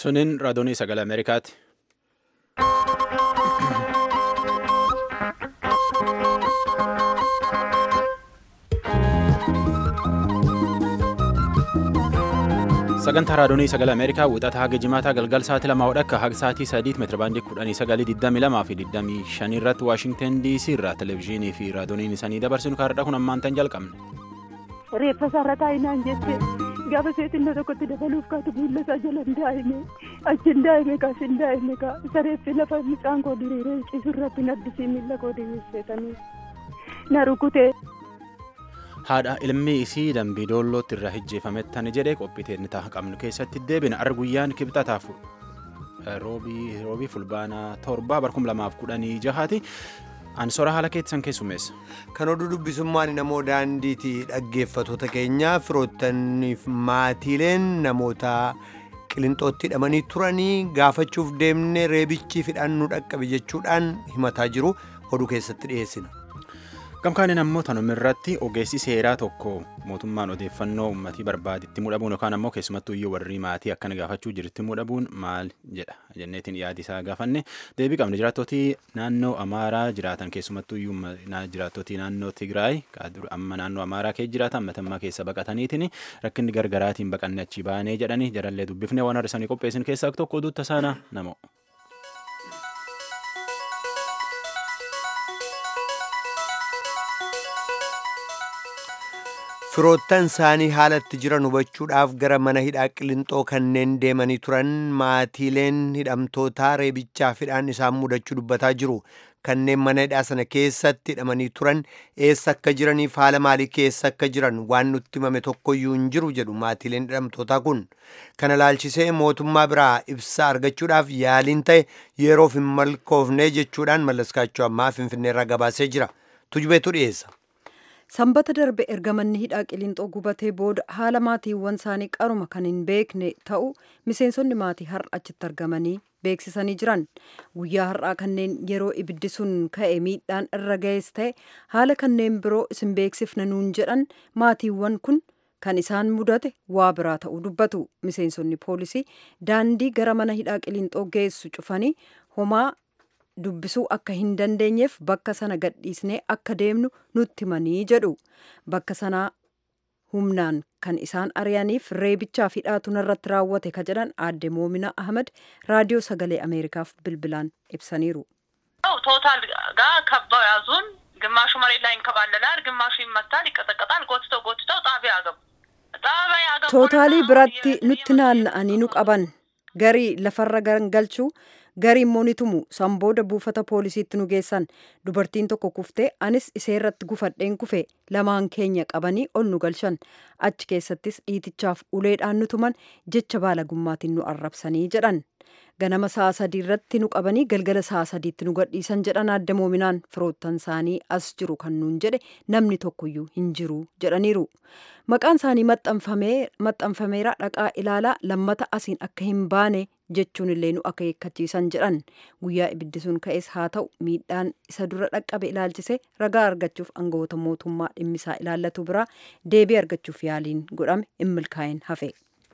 Suniin raadiyoonii sagalee Ameerikaati. Sagantaa raadiyoonii sagalee Ameerikaa wixata haga jimaataa galgal sa'aatii lama hodhakka haga sa'aatii sadiit meetira baandii kudhanii sagalii digdamii lamaa fi digdamii shanii irratti Waashingtan DC irraa televezyiinii fi raadiyooniin isaanii dabarsinu kaardha kun ammaan tan jalqabne. Reeffa isaarra taa'inaan jette gaafa seetinna tokkotti dabaluuf kaatu miilla isaa jala hin daa'ime achi hin daa'ime kaas hin daa'ime kaa isa reeffi lafa mucaan koo diriiree ciisu irratti naddisii miilla koo diriirseetanii na rukutee. haadha ilmi isii dambii doollootti irraa hijjeefamettan jedhee qophiiteen ta'a qabnu keessatti deebina arra guyyaan kibxataaf roobii fulbaanaa torbaa barkum lamaaf kudhanii jahaati ansora haala keessan keessummeessa. Kan oduu dubbisummaan namoo daandiiti dhaggeeffatoota keenya firoottaniif maatiileen namoota qilinxootti hidhamanii turanii gaafachuuf deemne reebichi fidhannuu dhaqqabe jechuudhaan himataa jiru oduu keessatti dhiyeessina. Gamkaaniin ammoo tanuma irratti ogeessi seeraa tokko mootummaan odeeffannoo uummatii barbaaditti mudhabuun yookaan ammoo keessumattuu iyyuu warri maatii akkana gaafachuu jirti mudhabuun maal jedha jenneetiin yaadi isaa gaafanne deebii qabne jiraattootii naannoo Amaaraa jiraatan keessumattuu iyyuu jiraattootii naannoo Tigraay amma naannoo Amaaraa keessa jiraatan matammaa keessa baqataniitiin rakkinni gargaraatiin baqanne achi baanee jedhanii jarallee dubbifne waan har'isanii qopheessin keessaa tokko oduutta saana namoo. firoottan isaanii haalatti jiran hubachuudhaaf gara mana hidhaa qilinxoo kanneen deemanii turan maatiileen hidhamtootaa reebichaaf hidhaan isaan mudachuu dubbataa jiru kanneen mana hidhaa sana keessatti hidhamanii turan eessa akka jiraniif haala maalii keessa akka jiran waan nutti himame tokkoyyuu hin jiru jedhu maatiileen hidhamtootaa kun kana laalchisee mootummaa biraa ibsaa argachuudhaaf yaaliin ta'e yeroof hin milkoofne jechuudhaan mallaskaachuu ammaa finfinneerraa gabaasee jira tujubeetu dhiyeessa. sanbata darbe erga manni hidhaa qilinxoo gubatee booda haala maatiiwwan isaanii qaruma kan hin beekne ta'u miseensonni maatii har'a achitti argamanii beeksisanii jiran guyyaa har'aa kanneen yeroo ibiddi sun ka'e miidhaan irra ga'es ta'e haala kanneen biroo isin beeksifna nuun jedhan maatiiwwan kun kan isaan mudate waa biraa ta'uu dubbatu miseensonni poolisii daandii gara mana hidhaa qilinxoo geessu cufanii homaa dubbisuu akka hin dandeenyeef bakka sana gadhiisnee akka deemnu nutti himanii jedhu bakka sanaa humnaan kan isaan ari'aniif reebichaa fi hidhaatu irratti raawwate ka jedhan aadde moomina ahmad raadiyoo sagalee ameerikaaf bilbilaan ibsaniiru. ቶታል ጋር ከበው ያዙን። ግማሹ መሬት ላይ ይንከባለላል፣ ግማሹ ይመታል፣ ይቀጠቀጣል። ጎትተው ጎትተው ጣቢያ ያገቡ ጣቢያ ያገቡ tootaalii biratti nutti naanna'anii nu qaban garii lafarra galchuu garii immoo ni tumu san booda buufata poolisiitti nu geessan dubartiin tokko kuftee anis iseerratti gufadheen kufe lamaan keenya qabanii ol nu galchan achi keessattis dhiitichaaf uleedhaan nu tuman jecha baalagummaatiin nu arrabsanii jedhan ganama sa'a sadii irratti nu qabanii galgala sa'a sadiitti nu gadhiisan jedhan adda moominaan firoottan isaanii as jiru kan nuun jedhe namni tokkoyyuu hin jiru jedhaniiru maqaan isaanii maxxanfameera dhaqaa ilaalaa lammata asiin akka hin baane jechuun illee nu akeekkachiisan jedhan guyyaa ibiddi sun ka'es haa ta'u miidhaan isa dura dhaqqabe ilaalchise ragaa argachuuf aangawoota mootummaa dhimmisaa ilaallatu biraa deebii argachuuf yaaliin godhame hin milkaa'in hafe.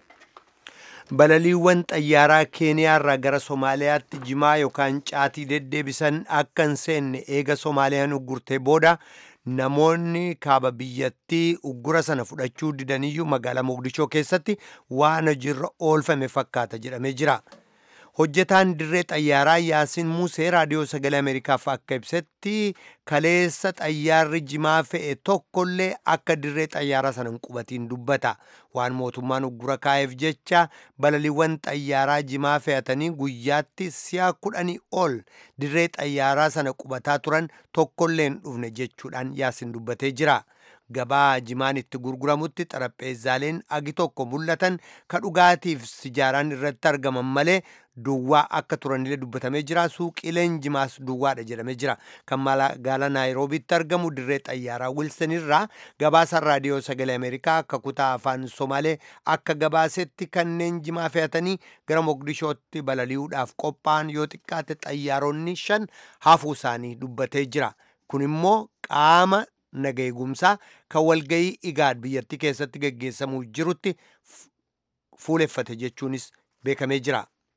balaliiwwan xayyaaraa keeniyaarraa gara somaaliyaatti jimaa yookaan caatii deddeebisan akka hin seenne eega soomaaliyaan uggurtee booda namoonni kaaba biyyattii uggura sana fudhachuu didaniyyuu magaalaa moqdishoo keessatti waan hojiirra oolfame fakkaata jedhamee jira. hojjetaan dirree xayyaaraa yaasiin musee raadiyoo sagalee ameerikaaf akka ibsetti kaleessa xayyaarri jimaa fe'e tokkollee akka dirree xayyaaraa sana hin qubatiin dubbata waan mootummaan uggura kaa'eef jecha balaliiwwan xayyaaraa jimaa fe'atanii guyyaatti si'a kudhanii ol dirree xayyaaraa sana qubataa turan tokkollee hin dhufne jechuudhaan yaasiin dubbatee jira. gabaa jimaan itti gurguramutti xarapheezaaleen agi tokko mul'atan ka dhugaatiif sijaaraan irratti argaman malee duwwaa akka turanillee dubbatamee jira suuqileen jimaas duwwaadha jedhamee jira kan magaalaa naayiroobiitti argamu dirree xayyaaraa wilson irraa gabaasaan raadiyoo sagalee ameerikaa akka kutaa afaan somaalee akka gabaasetti kanneen jimaa fe'atanii gara moqdishootti balali'uudhaaf qophaa'an yoo xiqqaate xayyaaronni shan hafuu isaanii dubbatee jira kun immoo qaama naga eegumsaa kan walgayii igaad biyyattii keessatti geggeessamuu jirutti fuuleffate jechuunis beekamee jira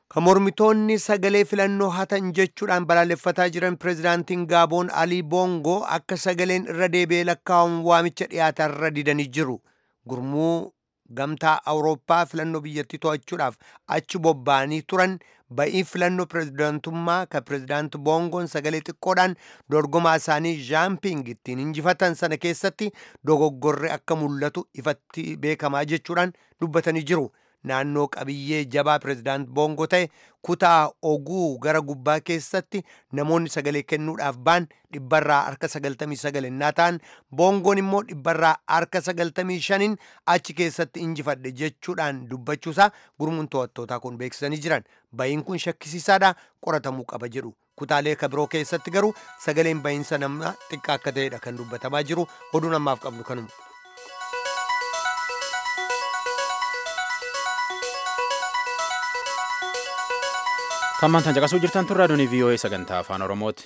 Kan mormitoonni sagalee filannoo hatan jechuudhaan balaaleffataa jiran pirezidaantiin Gaaboon Alii Boongoo akka sagaleen irra deebi'ee lakkaa'amu waamicha dhiyaatarra didanii jiru. Gurmuu gamtaa Awurooppaa filannoo biyyattii to'achuudhaaf achi bobba'anii turan ba'ii filannoo pirezidaantummaa kan pirezidaanti Boongoon sagalee xiqqoodhaan dorgomaa isaanii Jaamping ittiin injifatan sana keessatti dogoggorri akka mul'atu ifatti beekamaa jechuudhaan dubbatanii jiru. naannoo qabiyyee jabaa pirezidaant boongoo ta'e kutaa oguu gara gubbaa keessatti namoonni sagalee kennuudhaaf ba'an dhibbarraa harka sagaltamii sagalinnaa ta'an boongoon immoo dhibbarraa harka sagaltamii shaniin achi keessatti injifadhe jechuudhaan dubbachuusaa gurmuun to'attootaa kun beeksisanii jiran ba'iin kun shakkisiisaadha qoratamuu qaba jedhu kutaalee kabiroo keessatti garuu sagaleen ba'iinsa nama xiqqaa akka ta'edha kan dubbatamaa jiru oduu namaaf qabnu kanuma. Tammaan tan caqasuu jirtan tun raadiyoon VOA sagantaa afaan Oromooti.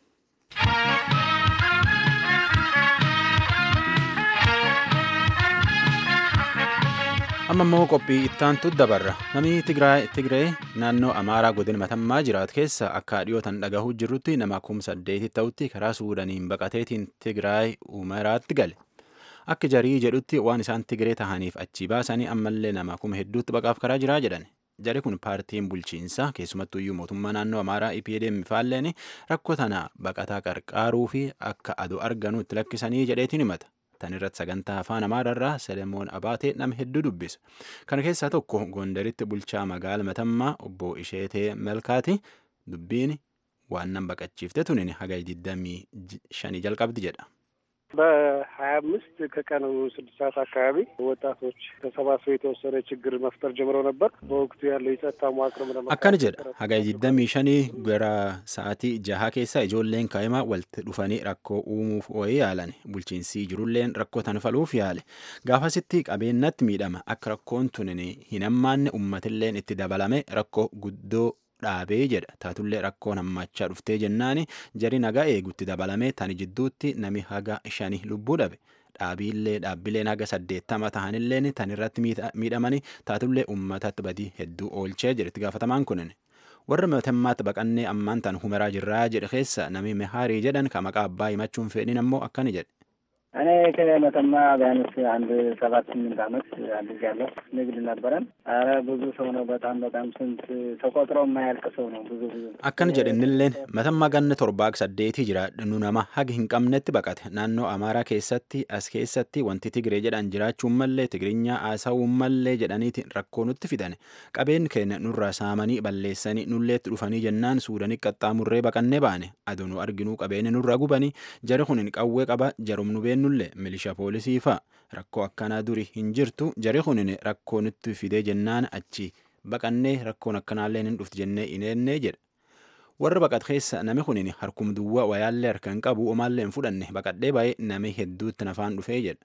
Amma immoo qophii ittaantu dabarra. Namni Tigree naannoo Amaaraa godina Matammaa jiraatu keessa akka dhiyootan dhagahuu jirrutti nama kuma saddeeti ta'utti karaa Suudaaniin baqateetiin Tigraay Umaraatti gale. Akka jarii jedhutti waan isaan Tigree tahaniif achi baasanii ammallee nama kuma hedduutti baqaaf karaa jiraa jedhan. Jari kun paartiin bulchiinsaa keessumattuu iyyuu mootummaa naannoo Amaaraa EPDM faalleen rakkoo tana baqataa qarqaaruu fi akka adu arganu itti lakkisanii jedheetiin himata. Tan irratti sagantaa afaan Amaararraa Selemoon Abaatee nama hedduu dubbisa. Kana keessaa tokko Gondaritti bulchaa magaala Matammaa obbo Isheetee Melkaati dubbiin waan nan baqachiifte tunin haga 25 jalqabdi jedha. በሀያ አምስት ከቀኑ ስድስት ሰዓት አካባቢ ወጣቶች ተሰባስበው የተወሰነ ችግር መፍጠር ጀምረው ነበር። በወቅቱ ያለው የጸጥታ መዋቅርም ለመ akkana jedha haga digdamii shanii gara sa'aatii jaha keessa ijoolleen kaa'imaa walitti dhufanii rakkoo uumuuf wayii yaalan bulchiinsi jirulleen rakkoo tan faluuf yaale gaafasitti qabeenyatti miidhama akka rakkoon tunin hin hammaanne ummatilleen itti dabalame rakkoo guddoo dhaabee jedha taatullee rakkoon hammachaa dhuftee jennaani jari nagaa eegutti dabalame tani jidduutti nami haga shani lubbuu dhabe dhaabiillee dhaabbileen haga saddeettama tahanilleen tan irratti miidhamani taatullee ummatatti badii hedduu oolchee jedhetti gaafatamaan kunin warra matammaatti baqannee ammaan tan humeraa jirraa jedhe keessa nami mehaarii jedhan ka maqaa abbaa himachuun fedhin ammoo akkani jedhe እኔ ከመተማ ቢያንስ አንድ ሰባት ስምንት ዓመት አድርጋለሁ። ንግድ ነበረን። አረ ብዙ ሰው ነው። በጣም በጣም ስንት ተቆጥሮ የማያልቅ ሰው ነው። ብዙ ብዙ akkana jedhe innilleen matammaa ganna torbaak saddeetii jira nu nama haga hin qabnetti baqate naannoo amaaraa keessatti as keessatti wanti tigree jedhan jiraachuun mallee tigrinyaa haasa'uun mallee jedhaniiti rakkoo nutti fidane qabeen keenya nurraa saamanii balleessanii nulleetti dhufanii jennaan suudanii qaxxaamurree baqannee baane aduu nu arginuu qabeeni nurraa gubanii jari kun hin qawwee qaba jarum nu beennullee milisha poolisii fa'a rakkoo akkanaa duri hin jirtu jari kunin rakkoo nutti fidee jennaan achi baqannee rakkoon akkanaallee hin dhufti jennee ineennee jedha. warra baqat keessa nami kunin harkum duwwaa wayaallee harka hin qabu omaallee hin fudhanne baqadhee baay'ee nami hedduutti nafaan dhufee jedha.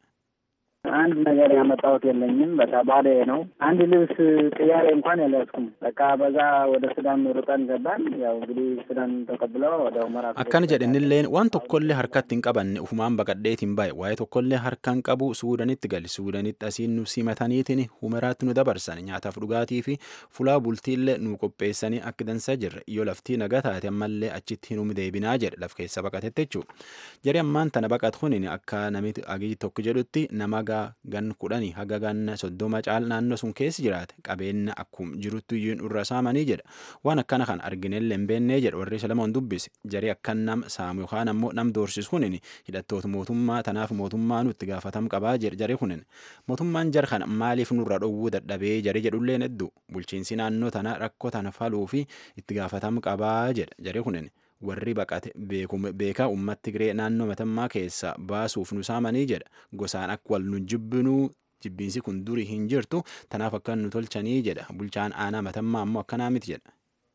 አንድ ነገር ያመጣሁት የለኝም። በቃ ባዶ ነው። አንድ ልብስ ቅያሬ እንኳን ያልያዝኩም። በቃ በዛ ወደ ሱዳን ሩጠን ገባን። ያው እንግዲህ ሱዳን ተቀብለው ወደ ሁመራ akkana jedhenilleen waan tokkollee harkatti hin qabanne ufumaan baqadheetiin baay'e waa'ee tokkollee harka hin qabu suudanitti gali suudanitti asiin nu simataniitiin humeraatti nu dabarsan nyaataaf dhugaatii fi fulaa bultiillee nu qopheessanii akka dansaa jirre yoo laftii nagaa taate ammallee achitti hin deebinaa jedhe laf keessa baqatetti jechuudha. Jari ammaan tana baqat kunin akka namitti agii tokko jedhutti nama gan kudhanii haga ganna soddoma caal naannoo sun keessa jiraate qabeenya akkum jirutti iyyuu irra saamanii jedha waan akkana kan arginellee hin beennee jedha warri Selemoon dubbise jarii akkan nam saamu yookaan ammoo nam doorsisu kunin hidhattoota mootummaa tanaaf mootummaa nutti gaafatam qabaa jedha jarii kunin mootummaan jar kana maaliif nurra dhowwuu dadhabee jarii jedhullee hedduu bulchiinsi naannoo tana rakkoo tana faluu fi itti gaafatam qabaa jedha jarii kunin warri baqate beekaa ummatti Tigree naannoo matammaa keessa baasuuf nu saamanii jedha gosaan akka wal nu jibbinuu jibbiinsi kun durii hin jirtu tanaaf akka nu tolchanii jedha bulchaan aanaa matammaa ammoo akkanaa miti jedha.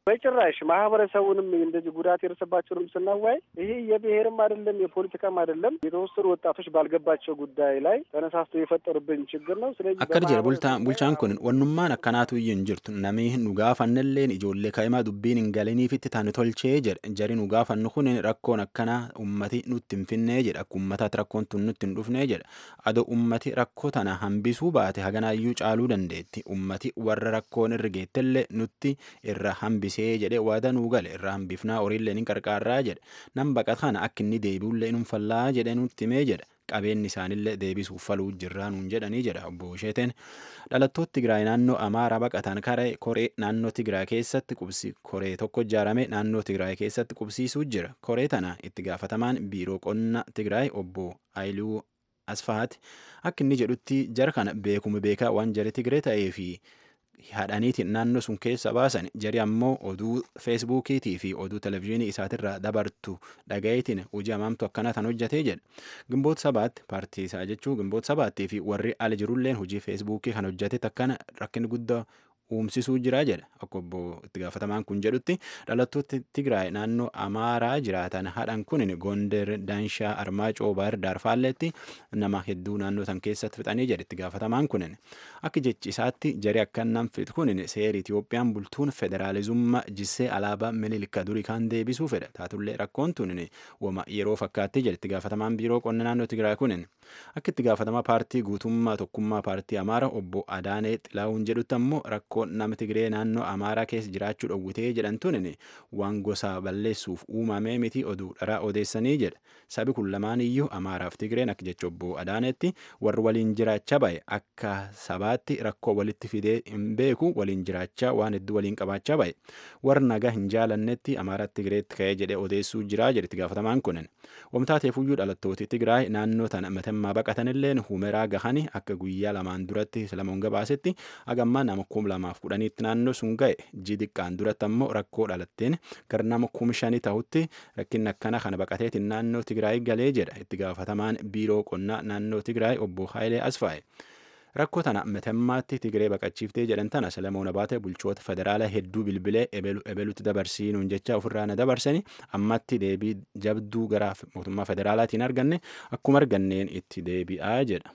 በጭራሽ ማህበረሰቡንም እንደዚህ ጉዳት የደረሰባቸውንም ስናዋይ ይሄ የብሔርም አይደለም የፖለቲካም አይደለም የተወሰኑ ወጣቶች ባልገባቸው ጉዳይ ላይ ተነሳስተው የፈጠሩብን ችግር ነው። ስለዚህ akkana jedha bultaan bulchaan kun wannummaan akkanaatu iyyuu hin jirtu namni nu gaafannelleen ijoollee kaa'imaa dubbiin hin galiniifitti taane tolchee jedha jari nu gaafannu kun rakkoon akkanaa ummati nutti hin finnee jedha akka ummataatti rakkoon tun nutti hin dhufnee jedha adoo ummati rakkoo tana hambisuu baate haganaayyuu caaluu dandeetti ummati warra rakkoon irra geettellee nutti irra hambisee jedhe waada nuu gale irra hambifnaa horiillee ni qarqaarraa jedha nam baqata kana akka inni deebi'ullee nun fallaa jedhe nutti himee jedha qabeenyi isaanillee deebisuuf faluu jirraa nuun jedhanii jedha obbo Usheeteen dhalattoota Tigraay naannoo Amaaraa baqatan karee koree naannoo Tigraay keessatti qubsi koree tokko ijaarame naannoo Tigraay keessatti qubsiisuu jira koree tana itti gaafatamaan biiroo qonna Tigraay obbo Ayiluu Asfahaati akka inni jedhutti jara kana beekuma beekaa waan jara Tigree ta'ee fi hadhaniitiin naannoo sun keessa baasan jari ammoo oduu feesbuukiitii fi oduu televizyiinii isaatirraa dabartu dhaga'iitiin hojii hamaamtu akkana tan hojjetee jedha gimboota sabaatti paartii isaa jechuu gimboota sabaattii fi warri ala jirulleen hojii feesbuukii kan hojjete akkana rakkinni guddaa uumsisuu jira jedha akka obbo itti gaafatamaan kun jedhutti dhalattoota Tigraay naannoo Amaaraa jiraatan hadhan kun Gonder Daanshaa Armaacoo Baar Daarfaalleetti nama hedduu naannoo san keessatti fixanii jedha itti gaafatamaan kun akka jechi isaatti jari akkanaan fixu kun seera Itiyoophiyaan bultuun federaalizummaa jissee alaabaa Minilikka durii kan deebisuu fedha taatullee rakkoon tun wama yeroo fakkaatti jedha itti gaafatamaan biiroo qonna naannoo Tigraay kun akka itti gaafatamaa paartii guutummaa tokkummaa paartii Amaaraa obbo Adaanee Xilaawun jedhutti ammoo rakkoo nama Tigree naannoo Amaaraa keessa jiraachuu dhowwitee jedhamtuun waan gosa balleessuuf uumamee miti oduu dharaa odeessanii jedha. Sabi kun lamaan iyyuu Amaaraaf Tigreen akka jecha obbo Adaanetti warri waliin jiraachaa bahe akka sabaatti rakkoo walitti fidee hin beeku waliin jiraachaa waan hedduu waliin qabaachaa bahe. Warri nagaa hin jaalannetti Amaaraa Tigreetti ka'ee jedhee odeessuu jira jedhe itti gaafatamaan kunin. Wamtaateefuyyuu dhalattooti Tigraay naannoo tana matammaa baqatanilleen humeraa gahanii akka guyyaa lamaan duratti Salamoon gabaasetti hagammaa nama kuma lamaaf kudhaniitti naannoo sun ga'e ji xiqqaan duratti ammoo rakkoo dhalatteen gara nama kuma shanii ta'utti rakkinni akkana kana baqateetiin naannoo Tigraay galee jedha itti gaafatamaan biiroo qonnaa naannoo Tigraay obbo Haayilee Asfaaye. Rakkoo tana matammaatti Tigree baqachiiftee jedhan tana Salamoon Abaate bulchoota federaalaa hedduu bilbilee ebelutti dabarsiinuun jecha ofirraa na dabarsanii ammatti deebii jabduu gara mootummaa federaalaatiin arganne akkuma arganneen itti deebi'aa jedha.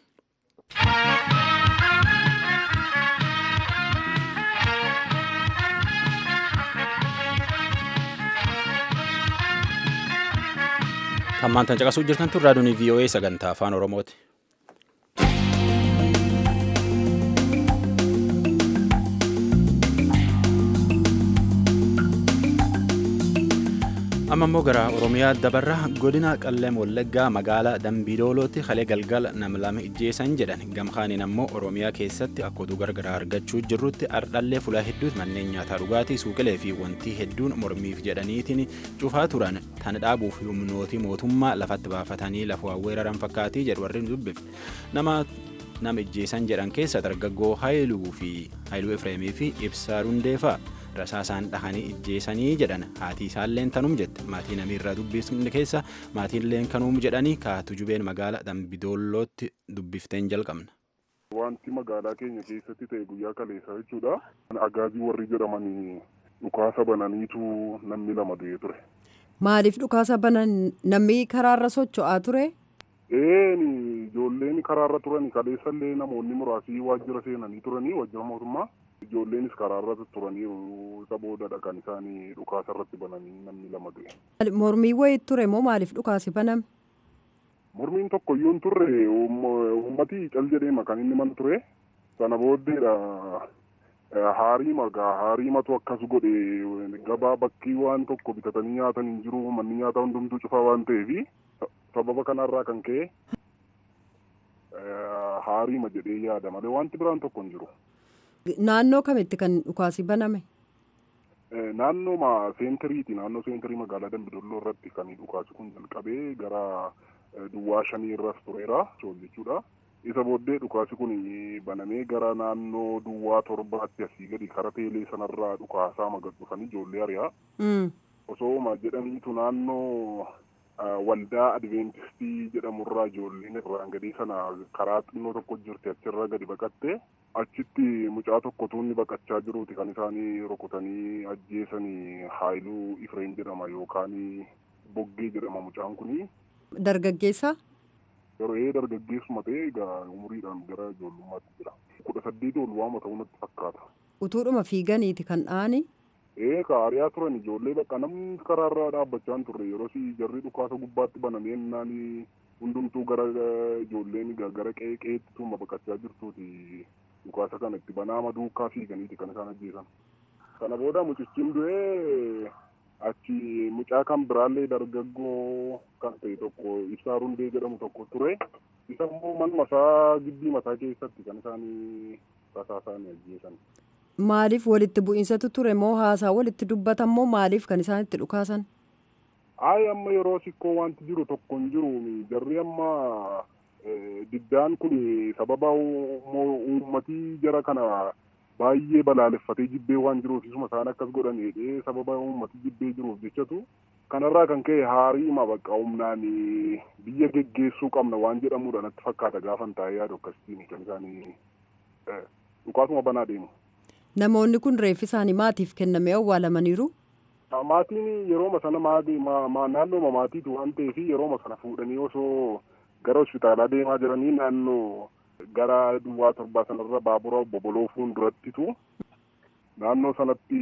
Hammaan tan caqasuu jirtan tun raadiyoon VOA sagantaa afaan Oromooti. amma immoo gara oromiyaa dabarra godina qalleem wallaggaa magaalaa dambiidoolootti kalee galgala nam lama ijjeessan jedhan gamkaaniin ammoo oromiyaa keessatti akka oduu gargaraa argachuu jirrutti ardhallee fulaa hedduutti manneen nyaataa dhugaatii suuqilee fi wantii hedduun mormiif jedhaniitiin cufaa turan tan dhaabuuf humnootii mootummaa lafatti baafatanii lafa weeraran fakkaatii jedhu warri dubbifne nama nama ijjeessan jedhan keessa dargaggoo haayiluu fi haayiluu efreemii fi ibsaa rundeefaa rasaasaan dhahanii ijjeessanii jedhan haati isaalleen tanum jette maatii namiirraa dubbisne keessa maatiinleen kanum jedhanii kaatu jubeen magaalaa dambidoollootti dubbifteen jalqabna. Wanti magaalaa keenya keessatti ta'e guyyaa kaleessaa jechuudha. Agaazii warri jedhamanii dhukaasa bananiitu namni lama du'ee ture. Maaliif dhukaasa banan namni karaarra socho'aa ture? Een ijoolleen karaarra turani kaleessallee namoonni muraasii waajjira seenanii turanii waajjira mootummaa. Ijoolleenis karaarra turanii isa boodadha kan isaanii dhukaasa irratti bananii namni lama du'e. Mormii wayii ture moo maaliif dhukaasi baname? Mormiin tokko iyyuu hin turre uummati cal jedheema kan inni mana ture. Sana booddeedha haarii magaa haariimatu akkas godhe gabaa bakkii waan tokko bitatanii nyaatan hin jiru manni nyaataa hundumtuu cufaa waan ta'eef sababa kanarraa kan ka'e haariima jedhee yaada malee wanti biraan tokko hin jiru. Naannoo kamitti kan dhukaasi baname? Naannoo seentiriiti. Naannoo seentirii magaalaa Dambidolloo irratti kan dhukaasi kun jalqabee gara duwwaa shanii irras tureera jechuudha. Isa booddee dhukaasi kun banamee gara naannoo duwwaa torbaatti asii gadi kara teelee sanarraa dhukaasaa magad dhufanii ijoollee ari'aa. Osooma jedhaniitu naannoo waldaa adventistii jedhamurraa ijoolleen irraan gadii sana karaa xinnoo tokko jirti achirra gadi baqattee achitti mucaa tokko tuunni baqachaa jiruuti kan isaanii rukutanii ajjeesanii haayiluu ifreen jedhama yookaan boggee jedhama mucaan kuni. Dargaggeessa? Yeroo ee dargaggeessuma ta'e egaa umuriidhaan gara ijoollummaatti jira. Kudha saddeet ol waama ta'uu natti fakkaata. Utuudhuma fiiganiiti kan dha'ani? Ee kaariyaa turan ijoollee bakka namni karaarra dhaabbachaa hin turre yeroo jarri dhukaasa gubbaatti banamee naan hundumtuu gara ijoolleen gara qe'ee qe'eetti tuuma baqachaa jirtuuti dhukaasa kana itti banaama duukaa fiiganiiti kan isaan ajjeesan. Kana booda mucichiin du'ee achi mucaa kan biraallee dargaggoo kan ta'e tokko ibsaa rundee jedhamu tokko ture. Isa immoo manuma isaa gibbii mataa keessatti kan isaan tasaa isaanii ajjeesan. Maaliif walitti bu'iinsatu ture moo haasaa walitti dubbatan moo maaliif kan isaan itti dhukaasan? Ayi amma yeroo sikkoo wanti jiru tokko hin jiru jarri amma diddaan kun sababa uummatii jara kana baay'ee balaaleffatee jibbee waan jiruuf isuma isaan akkas godhan jedhee sababa uummatii jibbee jiruuf jechatu kanarraa kan ka'e haariima bakka humnaan biyya geggeessuu qabna waan jedhamudha natti fakkaata gaafan taa'ee yaadu akkasitiin kan isaanii dhukaasuma banaa deemu. Namoonni kun reeffi isaanii maatiif kennamee awwaalamaniiru? Maatiin yerooma sana naannooma maatiitu waan ta'eef yerooma sana fuudhanii osoo gara hospitaalaa deemaa jiranii naannoo gara duwwaa torbaa sanarra baabura boboloo fuuldurattitu naannoo sanatti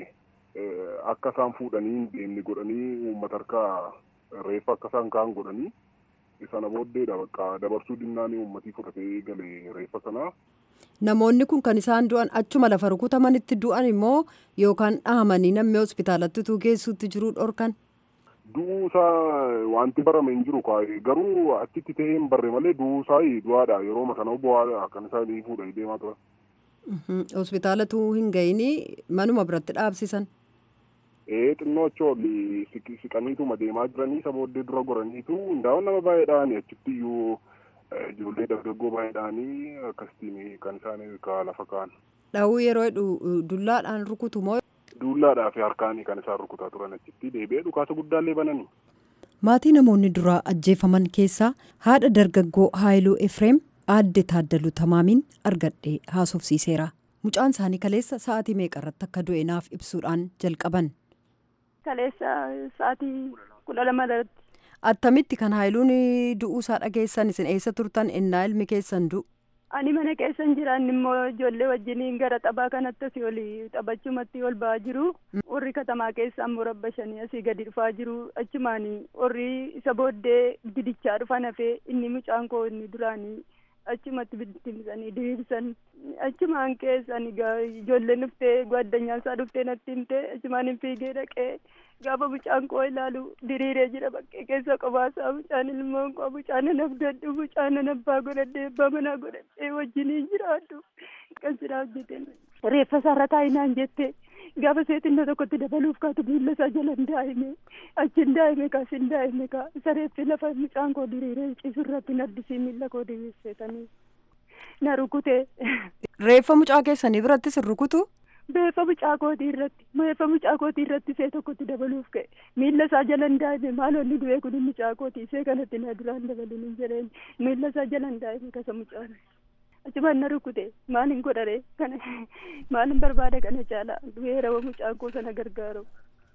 akka isaan fuudhanii hin deemne godhanii uummata harkaa reeffa akka isaan ka'an godhanii sana booddeedha bakka dabarsuu dinnaanii uummatii fudhatee galee reeffa sanaa. Namoonni kun kan isaan du'an achuma lafa rukutamanitti du'an immoo yookaan dhahamanii namni hospitaalatti utuu geessuutti jiru dhorkan. Du'uusaa wanti barame hin jiru garuu achitti ta'ee hin barre malee du'uusaa du'aadha yeroo sana bu'aadha kan isaan fuudhanii deemaa turan. Hospitaalatuu hin ga'ini manuma biratti dhaabsisan. Ee xinnoo achi siqaniituma deemaa jiranii isa booddee dura goraniitu hundaa'uun nama baay'eedhaan achitti iyyuu ijoollee dargaggoo baay'eedhaanii akkasitiin kan isaan lafa kaa'an. Dhahuu yeroo jedhu dullaadhaan rukutu moo? Dullaadhaa fi harkaanii kan isaan rukutaa turan achitti deebi'ee dhukaasa guddaallee bananii. Maatii namoonni duraa ajjeefaman keessaa haadha dargaggoo Haayiluu Efreem aadde Taaddaluu Tamaamiin argadhee haasofsiiseera. Mucaan isaanii kaleessa sa'aatii meeqarratti akka du'e naaf ibsuudhaan jalqaban. Kaleessa sa'aatii kudha lama irratti. Attamitti kan Haayiluun du'uusaa dhageessan isin eessa turtan innaa ilmi keessan du'u? Ani mana keessan jiraan immoo ijoollee wajjiniin gara taphaa kanatti asii oli taphachumatti ol ba'aa jiru. Warri katamaa keessa ammoo rabbashanii asii gadi dhufaa jiru. Achumaan warri isa booddee bidichaa dhufan hafee inni mucaan koo inni duraanii achumatti bittimsanii diriirsan. Achumaan keessan ijoolleen dhuftee gwaddanyaan isaa dhuftee natti himte achumaan hin fiigee dhaqee gaafa mucaan koo ilaalu diriiree jira bakkee keessa qobaasaa mucaan ilmoon koo mucaan nan abdadhu mucaan nan abbaa godhadhee abbaa manaa godhadhee wajjiniin jiraadhu kan siraa hojjete reeffa isaarra taa'inaan jette gaafa seetinna tokkotti dabaluuf kaatu miilla isaa jala hin daa'ime achi hin daa'ime kaas hin daa'ime kaa isa reeffi lafa mucaan koo diriiree ciisu irratti naddisii miilla koo diriirseetanii na rukute. Reeffa mucaa keessanii birattis hin rukutu? Beefa mucaa kootii irratti beefa mucaa kootii irratti see tokkotti dabaluuf ka'e miilla isaa jala hin daa'ime maal onni du'ee kun mucaa kootii see kanatti na duraan dabaluun hin jedheen miilla isaa jala hin daa'ime kasa mucaan achumaan na rukute maal hin godhare kana maal hin barbaada kana caala du'eera mucaan koo sana gargaaru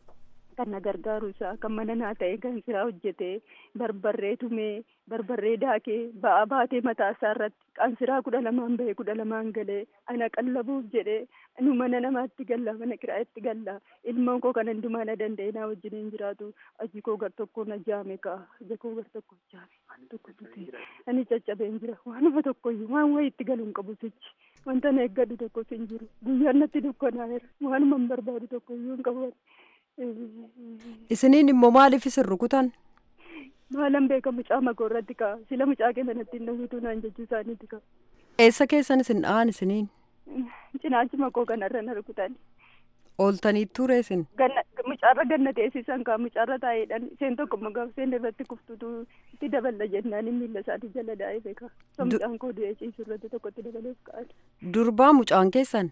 kan na gargaaru isaa kan mana naa ta'e kan siraa hojjete barbarree tumee barbarree daakee ba'aa baatee mataa isaa irratti qansiraa kudha lamaan bahee kudha lamaan galee ana qallabuuf jedhee nu mana namaatti galla mana kiraa'etti galla ilmoon koo kan hundumaa na danda'e naa wajjin hin jiraatu aji koo gar tokko na jaame kaa aja koo gar tokko jaame waan tokko dutee ani caccabeen jira waanuma tokkoyyuu waan wayii itti galuun qabu sichi wanta na eeggadhu tokkos hin jiru guyyaan natti dukkanaa'eera waanuma hin barbaadu tokkoyyuu hin qabu Isiniin immoo maaliif isin rukutan? Maalan beeka mucaa makoo irratti kaa sila mucaa keessa natti hin dhawwitu naan jechuu isaaniiti kaa. Eessa keessan isin dha'an isiniin? Cinaachi makoo kanarra na rukutan. Ooltanii ture isin? Mucaarra ganna teessisan kaa mucaarra taa'eedhaan isheen tokko immoo isheen irratti kuftutu itti daballa jennaan miilla isaatii jala daa'ee beeka. So mucaan koo du'ee ciisu irratti tokkotti dabaluuf ka'an. Durbaa mucaan keessan?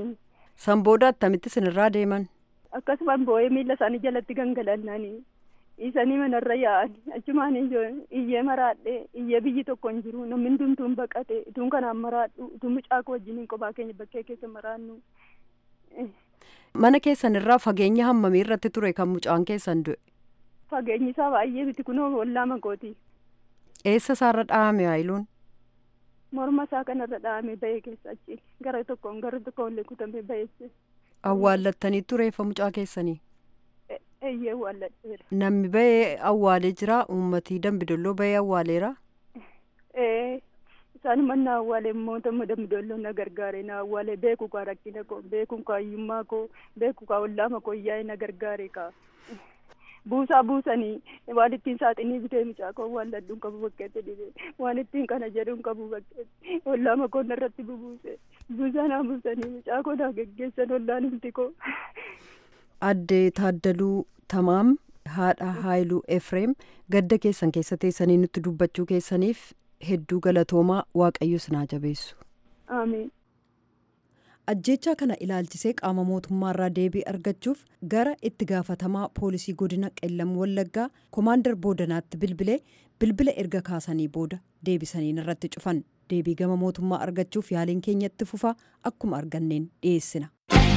San booda attamitti isin irraa deeman? akkasumaan boo'ee miilla isaanii jalatti gangalannaanii isanii manarra yaa'ani achumaan iyyee maraadhe iyyee biyyi tokko hin jiru namni hundumtuun baqate ituun kanaan maraadhu ituun mucaa koo wajjiniin kophaa keenya bakkee keessa maraannu. Mana keessan irraa fageenya hammamii irratti ture kan mucaan keessan du'e? Fageenyi isaa baay'ee miti kunoo ollaa makooti. Eessa isaarra dhahame haayiluun? Morma isaa kanarra dhahame bahee keessa achi gara tokkoon gara tokkoon illee kutamee baheesse. Awwaallattaniittu reeffa mucaa keessanii? Eeyyee awwaalladheera. Namni bahee awwaalee jira uummatii dambidolloo bahee awwaaleera? Ee isaan manna awwaalee mootummaa dambidolloo na gargaare na awwaalee beeku kaa rakkina koo beeku kaa hiyyummaa koo beeku kaa ollaama koo yaa'e na gargaare kaa. buusaa buusanii waan ittiin saaxinii bitee mucaa koo waan ladduun qabu bakkeetti dhibee waan ittiin kana jedhuun qabu bakkeetti ollaama koo narratti bubuuse buusaa naa buusanii mucaa koo naa geggeessan ollaan humti koo. Addee Taaddaluu Tamaam haadha Haayiluu Efreem gadda keessan keessa teessanii nutti dubbachuu keessaniif hedduu galatoomaa waaqayyo sinaa jabeessu. Ameen. ajjechaa kana ilaalchisee qaama mootummaarraa deebii argachuuf gara itti gaafatamaa poolisii godina qellam wallaggaa komaandar boodanaatti bilbilee bilbila erga kaasanii booda deebisaniin irratti cufan deebii gama mootummaa argachuuf yaaliin keenyatti fufaa akkuma arganneen dhiyeessina.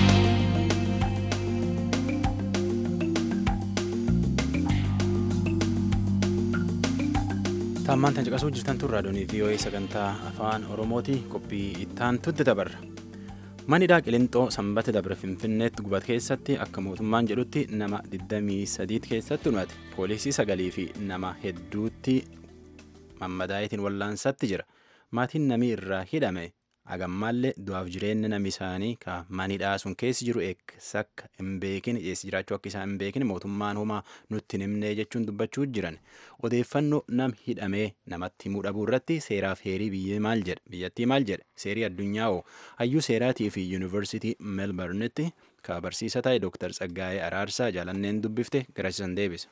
Taammaan tan caqasuu jirtan tun raadiyoonii VOA sagantaa afaan Oromooti qophii ittaantutti dabarra. Manidhaa Qilixoo sanbata dabre Finfinneetti gubat keessatti akka mootummaan jedhutti nama 23 keessatti dhumate poolisii sagalii fi nama hedduutti mammadaayitiin wallaansatti jira. Maatiin namii irraa hidhame hagammaallee du'aaf jireenya nami isaanii ka manidhaa sun keessi jiru eegsa akka hin beekin eessi jiraachuu akka isaan hin beekin mootummaan homaa nutti hin himnee jechuun dubbachuu jiran odeeffannoo nam hidhamee namatti himuu dhabuu irratti seeraaf heerii biyya maal jedha biyyattii maal jedha seerii addunyaa hoo hayyuu seeraatii fi yuunivarsiitii meelbarnitti ka barsiisa ta'e dooktar Tsaggaayee Araarsaa jaalanneen dubbifte garasiisan deebisa.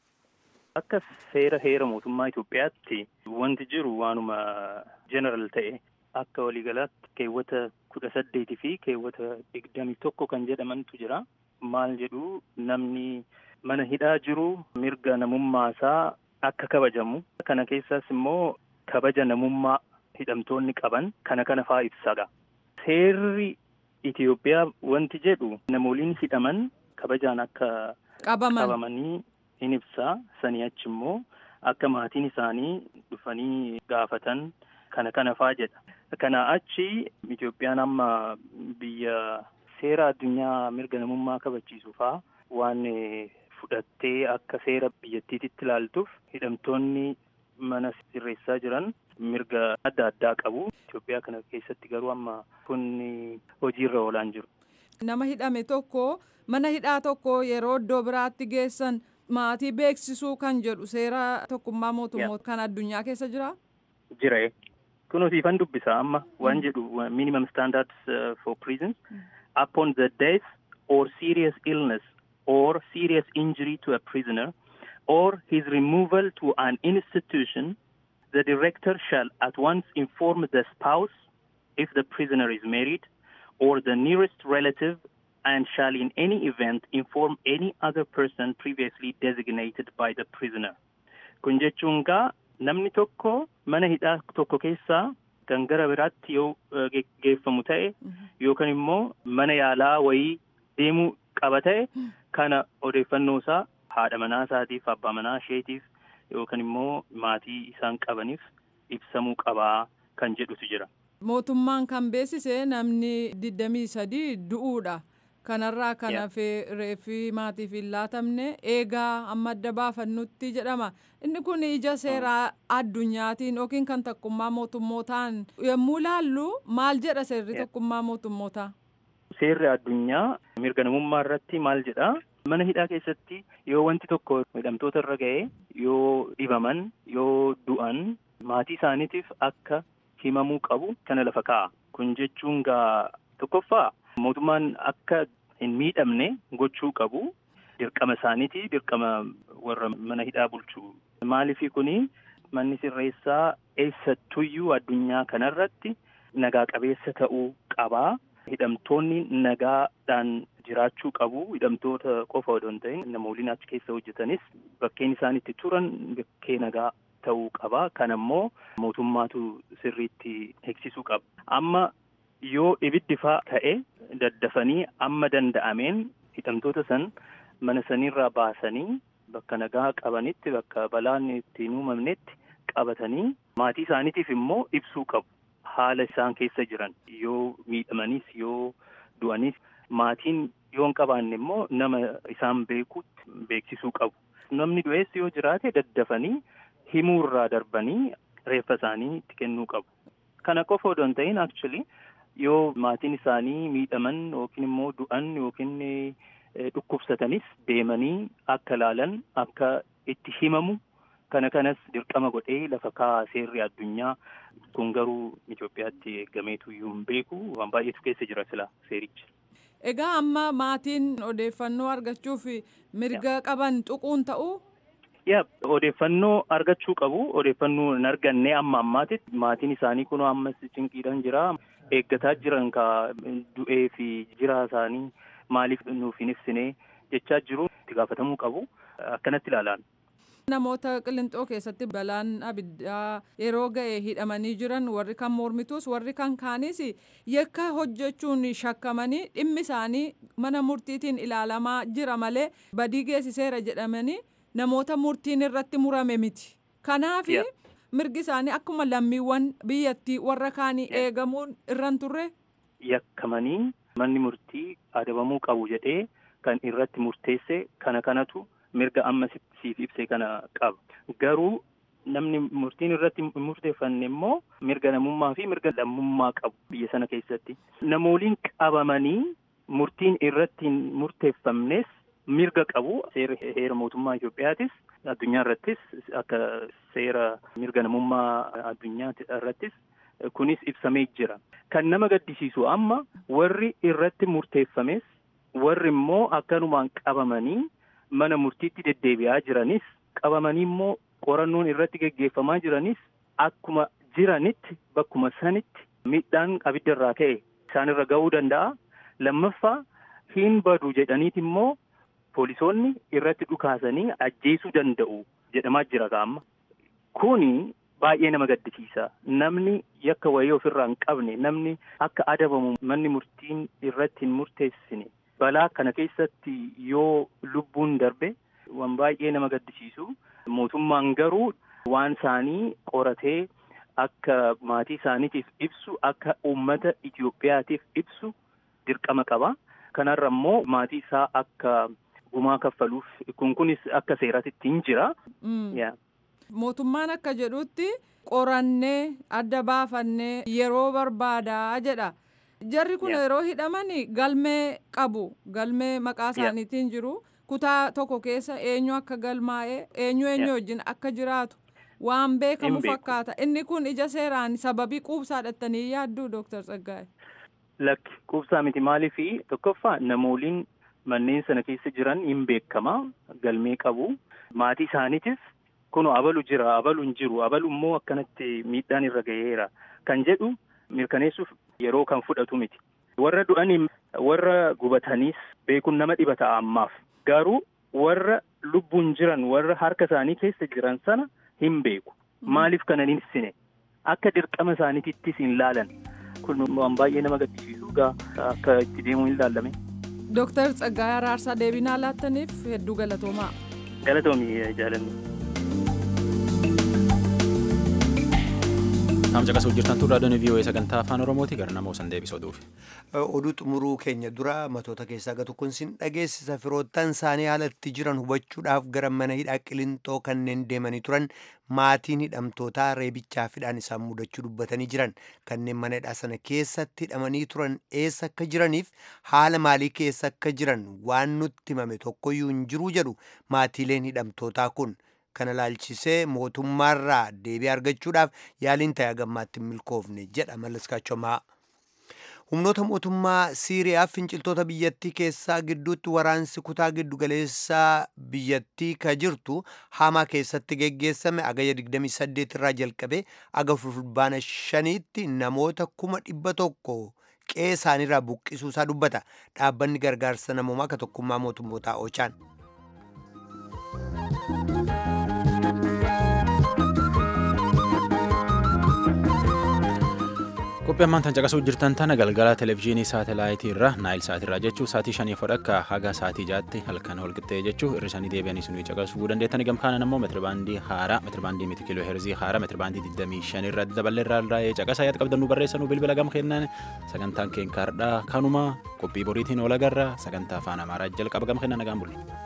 Akka seera heera mootummaa Itoophiyaatti wanti jiru waanuma jeneral ta'e akka waliigalaatti keewwata kudha saddeetii fi keewwata digdamii tokko kan jedhamantu jira. Maal jedhu namni mana hidhaa jiru mirga namummaa isaa akka kabajamu. Kana keessaas immoo kabaja namummaa hidhamtoonni qaban kana kana faa ibsadha. Seerri Itoophiyaa wanti jedhu namooliin hidhaman kabajaan akka qabamanii in ibsa. Sanii achi immoo akka maatiin isaanii dhufanii gaafatan kana kana faa jedha. Kana achi Itoophiyaan amma biyya seera addunyaa mirga namummaa kabachiisu faa waan fudhattee akka seera biyyattiititti ilaaltuuf hidhamtoonni mana sirreessaa jiran mirga adda addaa qabu. Itoophiyaa kana keessatti garuu amma kun hojiirra oolaan jiru. Nama hidhame tokko mana hidhaa tokko yeroo iddoo biraatti geessan maatii beeksisuu kan jedhu seera tokkummaa mootummoota kan addunyaa keessa jira? Jira. Kunuunsiifan dubbisa amma waan jedhu minimum standards uh, for prisons upon the death or serious illness or serious injury to a prisoner or his removal to an institution the director shall at once inform the spouse if the prisoner is married or the nearest relative and shall in any event inform any other person previously designated by the prisoner. Kun jechuun gaa namni tokko mana hidhaa tokko keessaa kan gara biraatti yoo geeffamu ta'e yookaan immoo mana yaalaa wayii deemuu qaba ta'e kana odeeffannoo isaa haadha manaa isaatiif abbaa manaa isheetiif yookaan immoo maatii isaan qabaniif ibsamuu qabaa kan jedhutu jira. Mootummaan kan beeksise namni digdamii sadii du'uudha. kanarraa kan hafe reeffi maatiif hin laatamne eegaa amma adda baafannutti jedhama inni kun ija seeraa addunyaatiin yookiin kan tokkummaa mootummootaan yommuu laallu maal jedha seerri tokkummaa mootummootaa. Seerri addunyaa mirga namummaa irratti maal jedha mana hidhaa keessatti yoo wanti tokko hidhamtoota irra ga'e yoo dhibaman yoo du'an maatii isaaniitiif akka himamuu qabu kana lafa kaa'a kun jechuun gaa tokkoffaa mootummaan akka hin miidhamne gochuu qabu dirqama isaaniiti dirqama warra mana hidhaa bulchu maaliifi kuni manni sirreessaa eessattuyyuu addunyaa kanarratti nagaa qabeessa ta'uu qabaa hidhamtoonni nagaadhaan jiraachuu qabu hidhamtoota qofa odoo hin ta'in namooliin achi keessa hojjetanis bakkeen isaan itti turan bakkee nagaa ta'uu qaba kan ammoo mootummaatu sirriitti eegsisuu qaba amma yoo ibiddi faa ta'e daddafanii amma danda'ameen hidhamtoota san mana sanirraa baasanii bakka nagaa qabanitti bakka balaan itti hin uumamnetti qabatanii maatii isaaniitiif immoo ibsuu qabu haala isaan keessa jiran yoo miidhamanis yoo du'anis maatiin yoo hin qabaanne immoo nama isaan beekutti beeksisuu qabu. Namni du'ees yoo jiraate daddafanii himuurraa darbanii reeffa isaanii itti kennuu qabu. Kana qofa odoo hin ta'in actually yoo maatiin isaanii miidhaman yookiin immoo du'an yookiin dhukkubsatanis deemanii akka laalan akka itti himamu kana kanas dirqama godhee lafa kaa seerri addunyaa kun garuu Itoophiyaatti eeggameetu iyyuu hin beeku waan baay'eetu keessa jira sila seerichi. Egaa amma maatiin odeeffannoo argachuuf mirga qaban tuquun ta'uu? Yaa odeeffannoo argachuu qabu odeeffannoo hin arganne amma ammaatitti maatiin isaanii kun ammas cinqiidhaan jira eeggataa jiran ka du'ee fi jiraa isaanii maaliif nuuf hin ibsine jechaa jiru itti gaafatamuu qabu akkanatti ilaalaan. Namoota qilinxoo keessatti balaan abiddaa yeroo ga'e hidhamanii jiran warri kan mormituus warri kan kaanis yakka hojjechuun shakkamanii dhimmi isaanii mana murtiitiin ilaalamaa jira malee badii geessiseera jedhamanii namoota murtiin irratti murame miti. Kanaaf mirgi isaanii akkuma lammiiwwan biyyattii warra kaanii eegamuun irran turre. Yakkamanii manni murtii adabamuu qabu jedhee kan irratti murteesse kana kanatu. mirga amma siif ibse kana qaba. Garuu namni murtiin irratti murteeffanne immoo mirga namummaa fi mirga lammummaa qabu biyya sana keessatti. Namooliin qabamanii murtiin irratti hin murteeffamnes mirga qabu. Seera heera mootummaa Itoophiyaatis addunyaa irrattis akka seera mirga namummaa addunyaa irrattis kunis ibsamee jira. Kan nama gaddisiisu amma warri irratti murteeffames warri immoo akkanumaan qabamanii mana murtiitti deddeebi'aa jiranis qabamanii immoo qorannoon irratti geggeeffamaa jiranis akkuma jiranitti bakkuma sanitti miidhaan abidda irraa ka'e isaanirra ga'uu danda'a. Lammaffaa hin badu jedhaniiti immoo poolisoonni irratti dhukaasanii ajjeesuu danda'u jedhamaa jira amma. Kuni baay'ee nama gaddisiisa. Namni yakka wayii ofirraa hin qabne namni akka adabamu manni murtiin irratti hin murteessine balaa kana keessatti yoo lubbuun darbe waan baay'ee nama gaddisiisu mootummaan garuu waan isaanii qoratee akka maatii isaaniitiif ibsu akka uummata Itoophiyaatiif ibsu dirqama qaba. Kanarra immoo maatii isaa akka gumaa kaffaluuf kun kunis akka seeraatti hin jira. Mootummaan akka jedhutti qorannee adda baafannee yeroo barbaadaa jedha. Jarri kun yeroo hidhaman galmee qabu. Galmee maqaa isaaniitiin jiru. Kutaa tokko keessa eenyu akka galmaa'ee eenyu eenyu wajjin akka jiraatu waan beekamu fakkaata. Inni kun ija seeraan sababii quubsaa dhattanii yaadduu Dooktar Tsaggaa'e. Lakki quubsaa miti maaliifi tokkoffaa namooliin manneen sana keessa jiran hin beekama galmee qabu. Maatii isaaniitis kunoo abalu jira abalu hin jiru abalu immoo akkanatti miidhaan irra gaheera kan jedhu mirkaneessuuf yeroo kan fudhatu miti. Warra du'anii warra gubataniis beekuun nama dhibata ammaaf. Garuu warra lubbuun jiran warra harka isaanii keessa jiran sana hin beeku. Maaliif kana hin ibsine? Akka dirqama isaaniittis hin laalan. Kun waan baay'ee nama gaddisiisu gaa akka itti deemuu hin laalame. Dooktar Tsaggaayee Araarsaa deebinaa laattaniif hedduu galatoomaa. Galatoomi jaalanni. Naamsa qasuu jirtan turraa doonii vii'oo'ee sagantaa afaan oromooti gara nama osan deebisoo duufi. Oduu xumuruu keenya dura matoota keessaa gatu kun sin dhageessisa firoottan isaanii haalatti jiran hubachuudhaaf gara mana hidhaa qilintoo kanneen deemanii turan maatiin hidhamtootaa reebichaa fidhaan isaan mudachuu dubbatanii jiran kanneen mana hidhaa sana keessatti hidhamanii turan eessa akka jiraniif haala maalii keessa akka jiran waan nutti himame tokkoyyuu hin jiruu jedhu maatiileen hidhamtootaa kun. kana laalchisee mootummaarraa deebii argachuudhaaf yaaliin ta'e gammaatti hin milkoofne jedha mallaskaachomaa. humnoota mootummaa siiriyaa finciltoota biyyattii keessaa gidduutti waraansi kutaa giddugaleessaa biyyattii ka jirtu hamaa keessatti geggeessame agaya 28 irraa jalqabe aga fulbaana shaniitti namoota kuma dhibba tokko qe'ee isaaniirraa buqqisuusaa dubbata dhaabbanni gargaarsa namoomaa ka tokkummaa mootummootaa oochaan. qophii ammaan tan caqasuu jirtan tana galgala televezyiinii saatalaayitii irra naayil saatirraa jechuu saatii shanii fodhakka haga saatii jaatti halkan walqixxee jechuu irrisanii deebi'anii sunii caqasuu dandeettani gamkaanan ammoo metirbaandii haaraa metirbaandii miti kiiloo heerzii haaraa metirbaandii 25 irra daballee irraa irraa caqasaa yaad qabdannu barreessanuu bilbila gam kennan sagantaan keenkaardhaa kanuma qophii boriitiin oola garra sagantaa afaan amaaraa jalqaba gam kennan nagaan bulle.